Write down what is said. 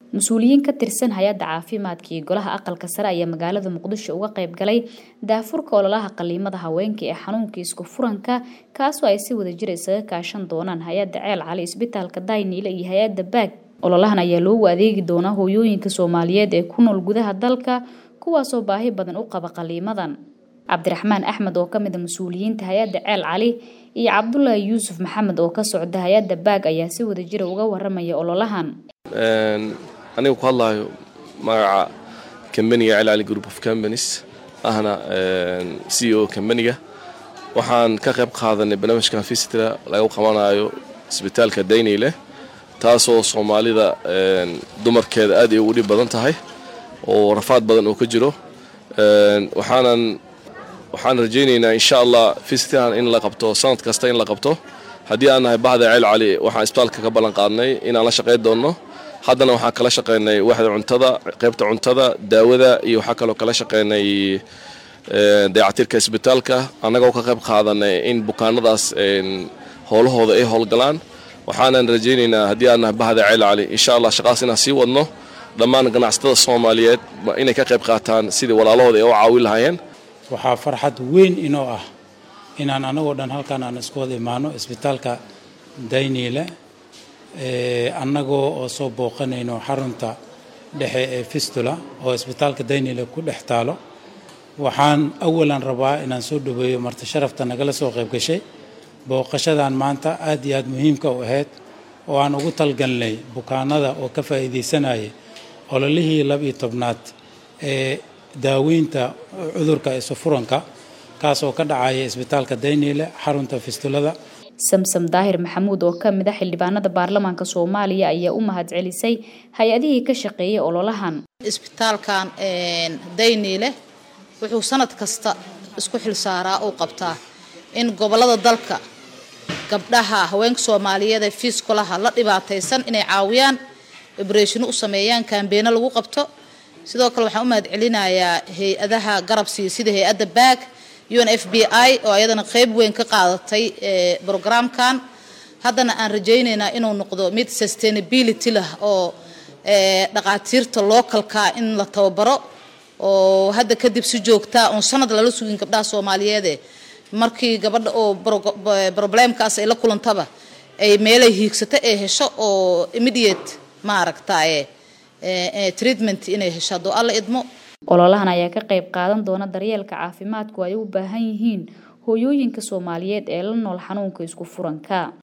mas-uuliyiin ka tirsan hay-adda caafimaadka iyo golaha aqalka sare ayaa magaalada muqdisho uga qayb galay daafurka ololaha qaliimada haweenka ee xanuunka isku furanka kaasoo ay si wadajir isaga kaashan doonaan hay-adda ceel cali isbitaalka dayniile iyo hay-adda baag ololahan ayaa loogu adeegi doonaa hooyooyinka soomaaliyeed ee ku nool gudaha dalka kuwaasoo baahi badan u qaba qaliimadan cabdiraxmaan axmed oo ka mid a mas-uuliyiinta hay-adda ceel cali iyo cabdulaahi yuusuf maxamed oo ka socda hay-adda baag ayaa si wadajira uga waramaya ololahan aniga ku hadlaayo magaca kambaniga ceel cali group of companies ahna c o kambaniga waxaan ka qayb qaadanay barnaamijkan visitra lagu qabanayo isbitaalka dayneyle taasoo soomaalida dumarkeeda aad ay ugu dhib badan tahay oo rafaad badan oo ka jiro waxaanan waxaan rajaynaynaa insha allah visitran in la qabto sanad kasta in la qabto haddii aan nahay bahda ceel cali waxaan isbitaalka ka ballan qaadnay inaan la shaqayn doonno haddana waxaan kala shaqaynay waxda cuntada qaybta cuntada daawada iyo waxaa kaloo kala shaqaynay dayactirka isbitaalka annagoo ka qayb qaadanay in bukaanadaas howlahooda ay howlgalaan waxaanan rajaynaynaa haddii aan nahay bahda ceel cali insha allah shaqaas inaan sii wadno dhammaan ganacsatada soomaaliyeed inay ka qayb qaataan sidii walaalahooda ay u caawin lahaayeen waxaa farxad weyn inoo ah inaan anagoo dhan halkaan aan isku wada imaano isbitaalka dayniile annagoo oo soo booqanayno xarunta dhexe ee fistula oo isbitaalka dayniile ku dhex taalo waxaan awalan rabaa inaan soo dhaweeyo marti sharafta nagala soo qayb gashay booqashadan maanta aad iyo aad muhiimka u ahayd oo aan ugu talgalnay bukaanada oo ka faa'iidaysanayay ololihii laba-iyo tobnaad ee daaweynta cudurka isufuranka kaas oo ka dhacaya isbitaalka dayniile xarunta fistulada samsam daahir maxamuud oo ka mid a xildhibaanada baarlamaanka soomaaliya ayaa u mahadcelisay hay-adihii ka shaqeeyay ololahan isbitaalkan dayniile wuxuu sanad kasta isku xilsaaraa uu qabtaa in gobolada dalka gabdhaha haweenka soomaaliyeed ee fiiskulaha la dhibaataysan inay caawiyaan obreshino u sameeyaan kambeeno lagu qabto sidoo kale waxaan u mahad celinayaa hay-adaha garabsiiya sida hay-adda baag un f b i oo ayadana qeyb weyn ka qaadatay brograamkan haddana aan rajaynaynaa inuu noqdo mid sustainability lah oo dhaqaatiirta localka in la tababaro oo hadda kadib si joogtaa uun sanad lala sugin gabdhaha soomaaliyeede markii gabadha oo problemkaas ay la kulantaba ay meelay hiigsato ee hesho oo immediate maaragtaye treatment inay hesho haddoo alla idmo ololahan ayaa ka qayb qaadan doona daryeelka caafimaadku ay u baahan yihiin hooyooyinka soomaaliyeed ee la nool xanuunka isku furanka